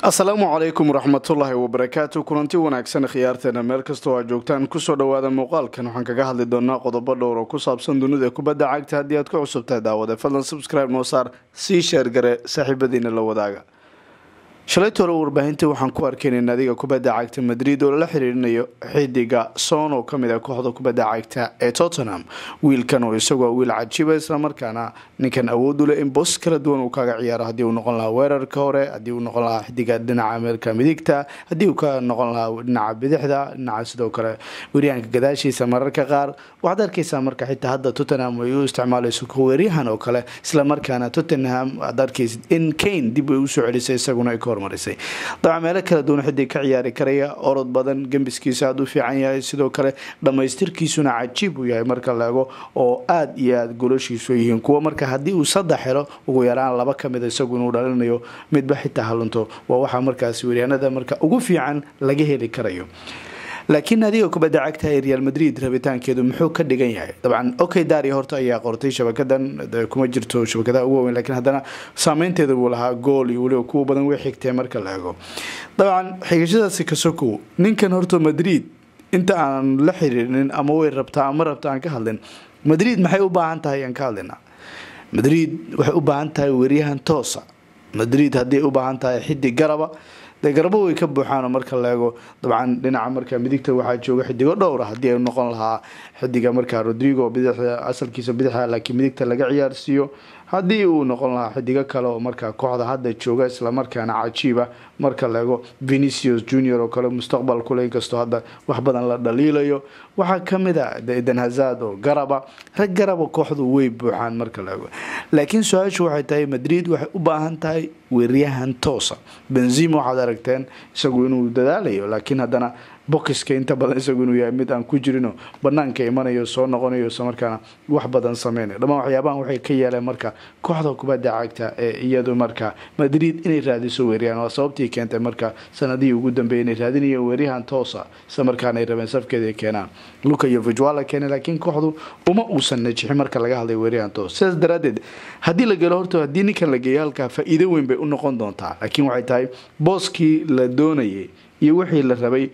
asalaamu calaykum waraxmatullaahi wabarakaatu kulanti wanaagsan khiyaarteena meel kastoo aa joogtaan kusoo dhawaada muuqaalkan waxaan kaga hadli doonaa qodobo dhowr oo ku saabsan dunida kubadda cagta haddii aad ku cusubtahay daawade fadlan subscribe noo saar sii sheergare saaxiibadiina la wadaaga shalayta hore warbaahinta waxaan ku arkaynay naadiga kubadda cagta madrid oo lala xiriirinayo xidiga son oo kamid ah kooxda kubadda cagta ee tottenham wiilkan oo isagoo wiil cajiiba islamarkaana ninkan awood u leh in boos kala duwan uu kaga ciyaaro haddii uu noqon lahaa weerarka hore haddii uu noqon lahaa xidiga dhinaca meelka midigta haddii uu ka noqon lahaa dhinaca bidixda dhinaca sidoo kale weeryahanka gadaashiisa mararka qaar waxaad arkaysaa marka xitaa hadda tottenham ay u isticmaalayso weeryahan oo kale islamarkaana tottenham aad arkaysid in kane dib ay usoo celisay isaguna ay ka hormarisay dabcan meelo kala duwan xidig ka ciyaari karaya orod badan gembiskiisa aada u fiican yahay sidoo kale dhammaystirkiisuna cajiib uu yahay marka la ego oo aada iyo aada goloshiisu yihiin kuwa marka haddii uu saddex helo ugu yaraan laba kamid isagu inuu dhalinayo midba xitaa halunto waa waxaa markaasi weeryaanada marka ugu fiican laga heli karayo laakiin naadiga kubadda cagta ee real madrid rabitaankeedu muxuu ka dhigan yahay dabcan okay daria horta ayaa qortay shabakadan kuma jirto shabakadaha ugu waaweyn lakiin haddana saameynteeda buu lahaa gool iyo weliba kuwa badan way xigtee marka la ego dabcan xigashadaasi kasokow ninkan horta madrid inta aan la xiriirinin ama way rabtaa ama rabta aan ka hadlin madrid maxay u baahan tahay aan ka hadlina madrid waxay u baahan tahay weeryahan toosa madrid hadday u baahan tahay xidig garaba dee garbo way ka buuxaan marka la eego dabcan dhinaca marka midigta waxaa jooga xidigo dhowra haddii ay noqon lahaa xidiga marka rodrigo bidixda asalkiisa bidixa laakiin midigta laga ciyaarsiiyo haddii uu noqon lahaa xidigo kale oo marka kooxda hadda jooga islamarkaana cajiiba marka la eego venicius junior oo kale mustaqbal kule inkastoo hadda wax badan la dhaliilayo waxaa kamid a eden hazad oo garaba rag garaba kooxdu way buuxaan marka la eego laakiin su-aashu waxay tahay madrid waxay u baahan tahay weeryahan toosa benzima waxaad aragteen isagu inuu dadaalayo laakiin haddana bokiska inta badan isagu inuu yahay mid aan ku jirino banaanka imanayo soo noqonayo islamarkaana wax badan sameynayo dhammaan waxyaabahan waxay ka yeeleen marka kooxda kubadda cagta ee iyadu marka madrid inay raadiso weeryahan waa sababtii keentay marka sanadihii ugu dambeeyay inay raadinayo weeryahan toosa isla markaana ay rabeen safkeeda ay keenaan luka iyo vijwala keenay laakiin kooxdu uma uusan najixin marka laga hadlay weeryahan toos sidaas daraadeed haddii la gelo horta haddii ninkan la geeyo halkaa faa-iido weyn bay u noqon doontaa laakiin waxay tahay booskii la doonayay iyo wixii la rabay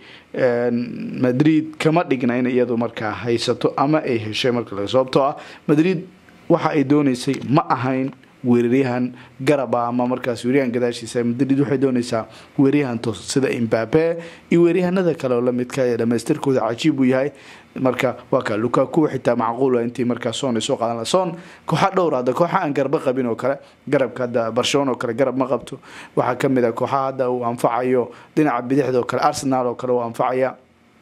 madrid kama dhigna in iyadu markaa haysato ama ay heshay marka sababtoo ah madrid waxa ay dooneysay ma ahayn weeraryahan garaba ama markaas weeryahan gadaashiisa madrid waxay dooneysaa weeryahan toos sida imbabe iyo weeryahanada kale oo lamidka ee dhamaystirkooda cajiib uu yahay marka waa ka lukaku xitaa macquula intii markaa son ay soo qaadan laha son kooxa dhowr hadda kooxa aan garba qabin oo kale garabka hadda barcelona oo kale garab ma qabto waxaa kamid a kooxaha hadda uu anfacayo dhinaca bidixda oo kale arsenal oo kale uu anfacaya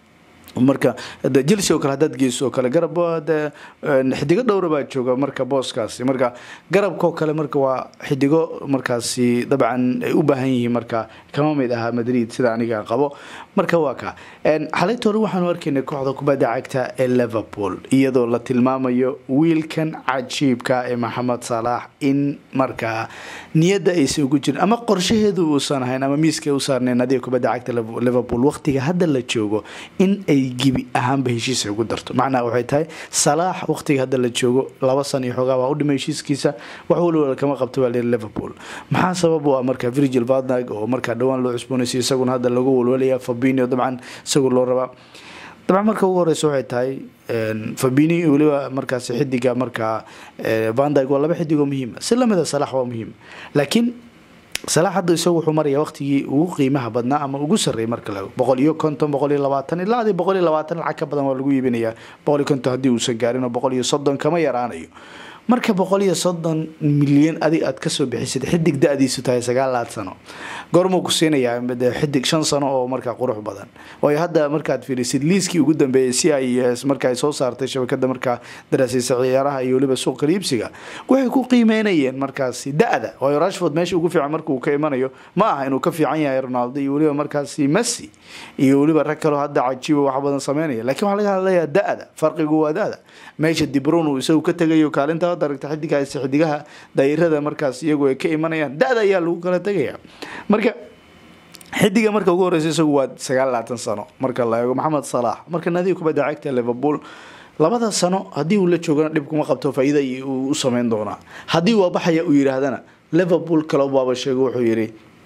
marka chelsea oo kale hadaad geyso oo kale garab de xidigo dhowra baa jooga marka booskaasi marka garabkaoo kale marka waa xidigo markaasi dabcan ay u baahan yihiin marka kama mid ahaa madrid sida aniga qabo marka waa ka xalayta hore waxaanu arkaynay kooxda kubadda cagta ee liverpool iyadoo la tilmaamayo wiilkan cajiibka ee maxamed salaax in markaa niyadda aysa ugu jirin ama qorshaheedu uusan ahayn ama miiska u saarnayn adiga kubadda cagta liverpool waqtiga hadda la joogo in ay gibi ahaanba heshiisa ugu darto macnaha waxay tahay salaax waqtiga hadda la joogo laba san iyo xoogaa waa u dhimay heshiiskiisa wax waliwala kama qabto baa layiri liverpool maxaa sabab u ah marka virgil vadnag oo markaa dhowaan loo cusboonaysiy isaguna hadda lagu walwalaya fabinio dabcan isagu loo rabaa dabcan marka ugu horeysa waxay tahay fabini weliba markaas xidiga markaa vandag waa laba xidigoo muhiima si lamida salax waa muhiim laakiin salaax hadda isagu wuxuu maraya waqtigii ugu qiimaha badnaa ama ugu sarreeyay marka la boqol iyo konton boqol iyo labaatan ilaa adii boqol iyo labaatan lacag ka badan waa lagu iibinayaa boqol iyo konton haddii uusan gaarin oo boqol iyo soddon kama yaraanayo marka boqol iyo soddon milyan adig aad kasoo bixisid xidig da-diisu tahay sagaalaad sano goormuu ku siinayaa xidig shan sano oo markaa qurux badan waayo hadda markaad fiirisid liiskii ugu dambeeyay si ay marka ay soo saartay shabakada markaa daraasiisa ciyaaraha iyo weliba suuq kaliibsiga waxay ku qiimeynayeen markaasi da-da waayo rashford meesha ugu fiican markuu ka imanayo ma aha inuu ka fiican yahay ronaldo iyo weliba markaasi messi iyo weliba rag kaleo hadda cajiiba wax badan sameynaya lakiin waxaa laga hadlayaa da-da farqigu waa da-da meesha dibron uu isagu ka tegayo kaalinta aragta xidigaas xidigaha daayirada markaas iyagu ay ka imanayaan da-da ayaa lagu kala tegaya marka xidiga marka ugu horeysa isagu waa sagaal labaatan sano marka la eego maxamed salaax marka naadiga kubadda cagta liverpool labada sano haddii uu la joogana dhib kuma qabto faa-iida uu u sameyn doonaa haddii waa baxaya uu yidhaahdana liverpool kale baaba sheego wuxuu yidhi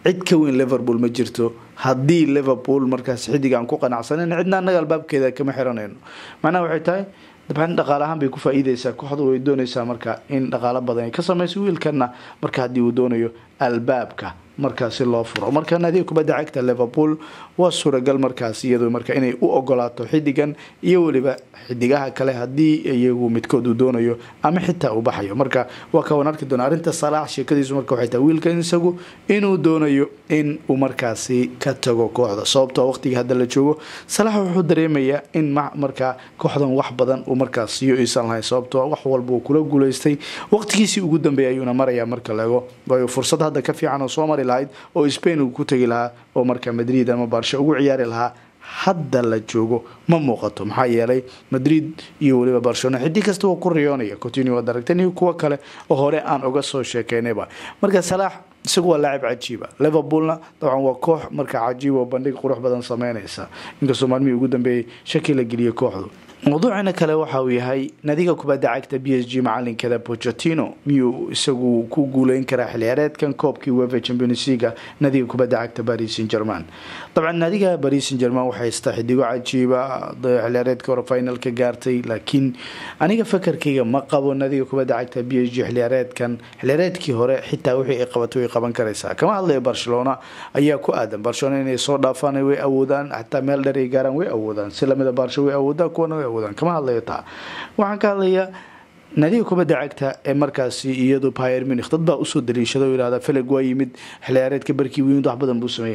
cid ka weyn liverpool ma jirto haddii liverpool markaas xidig aan ku qanacsanan cidna annaga albaabkeeda kama xiranayno macnaha waxay tahay dabcan dhaqaale ahaan bay ku faa-iideysaa kooxdu way doonaysaa marka in dhaqaalo badan ay ka sameyso wiilkana marka haddii uu doonayo albaabka markaasi loo furo marka naadiga kubadda cagta liverpool waa suuragal markaas iyado marka inay u ogolaato xidigan iyo weliba xidigaha kale haddii iyagu midkood uu doonayo ama xitaa uu baxayo marka waa kawan arki doona arrinta salaax sheekadiisu marka waxay tahay wiilkan isagu inuu doonayo in uu markaasi ka tago kooxda sababtoo waqtigii hadda la joogo salaax wuxuu dareemayaa in markaa kooxdan wax badan uu markaas siyo iisan lahayn sababtoo wax walba uu kula guuleystay waqtigiisii ugu dambeeyay ayuuna maraya marka laego waayo fursad hadda ka fiican oo soo mari lahayd oo spain uu ku tegi lahaa oo marka madrid ama baarsha ugu ciyaari lahaa hadda la joogo ma muuqato maxaa yeelay madrid iyo weliba barcelona xidig kasta waa ku riyoonaya continue waad aragteen iyo kuwo kale oo hore aan uga soo sheekeynayba marka salaax isagu waa laacib cajiiba liverpoolna dabcan waa koox marka cajiib oo bandhig qurux badan sameynaysa inkastoo maalmihii ugu dambeeyay shaki la geliyay kooxdu mawduucina kale waxa uu yahay nadiga kubadda cagta b s g macalinkeeda bochetino miyuu isagu ku guuleyn karaa xilciyaareedkan koobkii wefa champions leaga nadiga kubadda cagta paris saint german dabcan nadiga paris saint german waxay haystaa xidigo cajiiba xilciyaareedka hore final ka gaartay laakiin aniga fakarkayga ma qabo nadiga kubadda cagta b s g xilciyaareedkan xilciyaareedkii hore xitaa wixii ay qabato way qaban karaysaa kama hadlaya barcelona ayaa ku aadan barcelona inay soo dhaafaan way awoodaan xataa meel dheer ay gaaraan way awoodaan si lamida barsho way awoodaan kuwana way kama hadlayo taa waxaan ka hadlayaa nadiga kubadda cagta ee markaasi iyadu pyr munich dad baa usoo daliishada oo yihahda feleg waa yimid xilciyaareedka barkii weyn wax badan buu sameeyey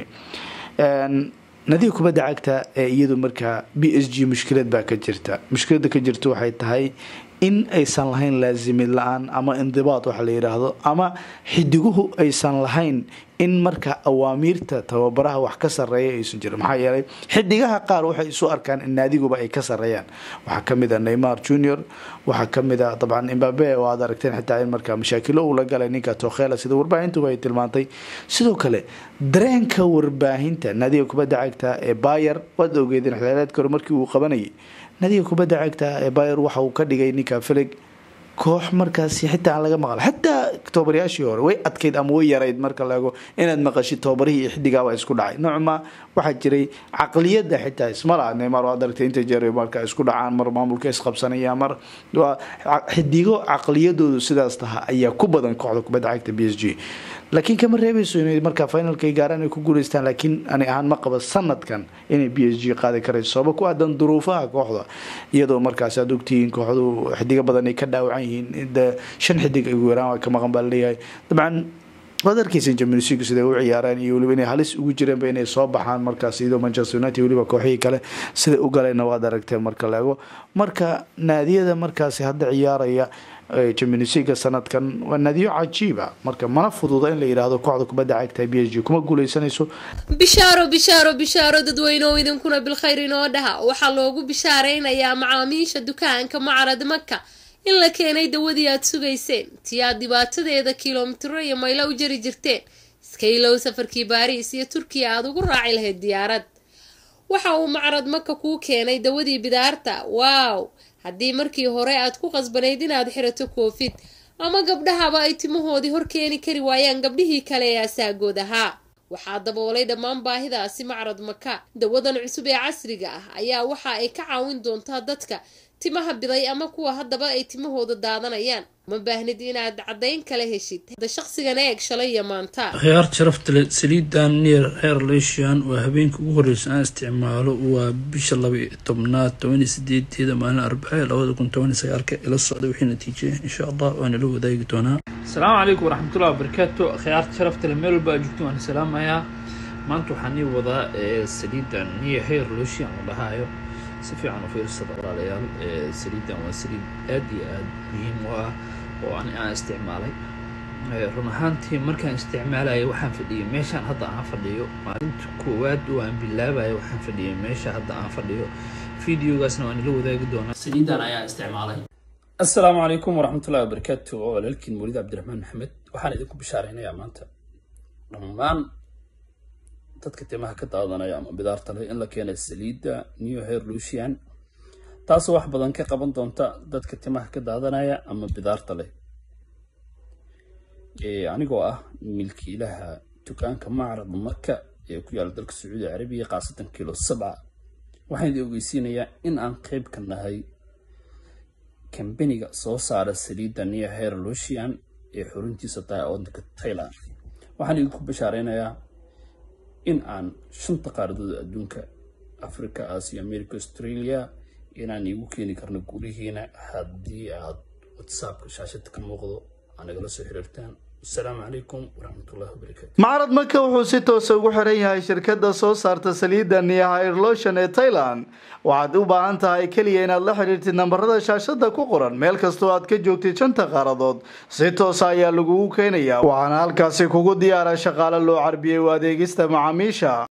nadiga kubadda cagta ee iyadu markaa b s g mushkilad baa ka jirta mushkilada ka jirta waxay tahay in aysan lahayn laasimid la-aan ama indibaad waxa la yidhaahdo ama xidiguhu aysan lahayn in marka awaamiirta tababaraha wax ka sareeya aysan jirin maxaa yeelay xidigaha qaar waxay isu arkaan in naadiguba ay ka sareeyaan waxaa kamid a neymar junior waxaa kamid a dabcan imbabe oo aad aragteen xitaa in markaa mashaakilo uu la galay ninka tokhela sida warbaahintuba ay tilmaantay sidoo kale dareenka warbaahinta naadiga kubadda cagta ee bayer waad ogeedeen xilaareedka hore markii uu qabanayay nadiga kubadda cagta ee bayer waxa uu ka dhigay ninka felig koox markaasi xitaa aan laga maqal xitaa tobabarayaashii hore way adkayd ama way yarayd marka laego inaad maqashid tobabarihii iyo xidigaaba isku dhacay noocma waxaa jiray caqliyada xitaa ismala neymar waad aragtay inta jeer marka isku dhacaan mar maamulka isqabsanaya mar xidigo caqliyadoodu sidaas taha ayaa ku badan kooxda kubadda cagta b s g laakiin kama reebeyso inay markaa finalka gaaraan ay ku guuleystaan laakiin ani ahaan ma qaba sanadkan inay b s g qaadi karayso sababa ku aadan duruufaha kooxda iyadoo markaas aad ogtihiin kooxdu xidigo badan ay ka dhaawacan yihiin shan xidig ugu yaraan waa ka maqan baa laleeyahay dabcan waad arkeysa champions league siday u ciyaareen iyo weliba inay halis ugu jireenba inay soo baxaan markaas iyadoo manchester united weliba kooxihii kale siday u galayna waad aragteen marka la ego marka naadiyada markaasi hadda ciyaaraya champions league sanadkan waa naadiyo cajiiba marka mana fududa in la yidhaahdo kooxda kubadda cagta b s g kuma guuleysanayso bishaaro bishaaro bishaaro dadweyneoo idinkuna bilkhayr inoo dhaha waxaa loogu bishaareynayaa macaamiisha dukaanka macarad maka in la keenay dawadii aad sugayseen tii aad dhibaatadeeda kilomitiro iyo maylo u jari jirteen iska ilow safarkii baariis iyo turkiya aada ugu raaci lahayd diyaarad waxa uu macrad maka kuu keenay dawadii bidaarta waaw haddii markii hore aad ku qasbanayd inaad xirato koofid ama gabdhahaba ay timahoodii hor keeni kari waayaan gabdhihii kale ee asaagood ahaa waxaa daboolay dhammaan baahidaasi macrad maka dawadan cusub ee casriga ah ayaa waxa ay ka caawin doontaa dadka timaha biday ama kuwa haddaba ay timahooda daadanayaan ma baahnid inaad caddayn kala heshid hadda shaqsigan eeg shalay iyo maanta khiyaar sharafta leh saliidan neer heer leeshian waa habeenka ugu horreysa aan isticmaalo waa bisha laba iyo tobnaad tobaniyo sideedeeda maalin arbace labada kun tobaniyo sagaalka ila socda wixii natiije insha allah waana la wadaagi doonaa asalaamu calaykum waraxmatullahi wabarakaatu khiyaarta sharafta leh meel walba aa joogto waan salaamayaa maanta waxaan ii wadaa saliidan neer heer leeshian la dhahaayo si fiican u fiirsada walaalayaal saliidan waa saliid aada iyo aada muhiim u ah oo ani aan isticmaalay run ahaantii markaan isticmaalaya waxaan fadhiyay meeshaan hadda aan fadhiyo maalinta koowaad oo aan bilaabaya waxaan fadhiyay meesha hadda aan fadhiyo videogaasna waan ila wadaagi doonaa saliidan ayaa isticmaalay assalaamu calaykum waraxmatullahi wabarakaatu oo walaalkiin muulid cabdiraxmaan maxamed waxaan idinku bishaaraynayaa maanta dhammaan dadka timaha ka daadanaya ama bidaarta leh in la keenay saliidda new hair lucian taasoo wax badan ka qaban doonta dadka timaha ka daadanaya ama bidaarta leh anigoo ah milkiilaha dukaanka macrad maka ee ku yaala dalka sacuudi carabiya khaasatan kilo sabca waxaan idin ogeysiinayaa in aan qeyb ka nahay kambaniga soo saara saliidda nia hair losian ee xuruntiisa tahay waddanka tailand waxaan idinku bashaareynayaa in aan shanta qaaradood adduunka africa asia america australia inaan iigu keeni karno gurihiina haddii aad whatsappka shaashada ka muuqdo aa nagala soo xiriirtaan asalaamu calaykum waraxmatullahi wabarakaatu macrad maka wuxuu si toosa ugu xiran yahay shirkadda soo saarta saliidda nia hairlotion ee thailand waxaad u baahan tahay keliya inaad la xidhiirtid nambarada shaashada ku qoran meel kastoo aad ka joogtid shanta qaaradood si toosa ayaa lagugu keenayaa waxaana halkaasi kugu diyaara shaqaale loo carbiyey u adeegista macaamiisha